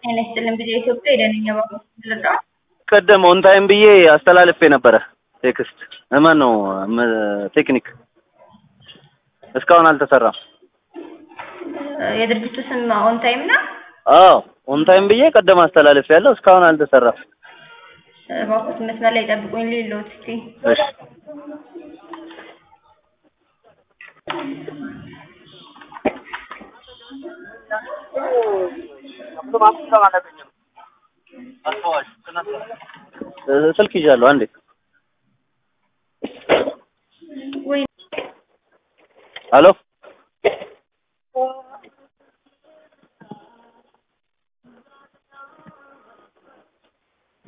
ጤና ይስጥልን ጊዜ ኢትዮጵያ የደንኛ ባንክ ልርዳው? ቀደም ኦን ታይም ብዬ አስተላልፌ ነበረ ቴክስት እማን ነው ቴክኒክ እስካሁን አልተሰራም። የድርጅቱ ስም ኦን ታይም ነው። አዎ ኦን ታይም ብዬ ቀደም አስተላልፌ ያለው እስካሁን አልተሰራም። እባክዎት መስመር ላይ ጠብቁኝ ልልዎት እስኪ። እሺ ስልክ ይዣለሁ አንዴ ወይ ሄሎ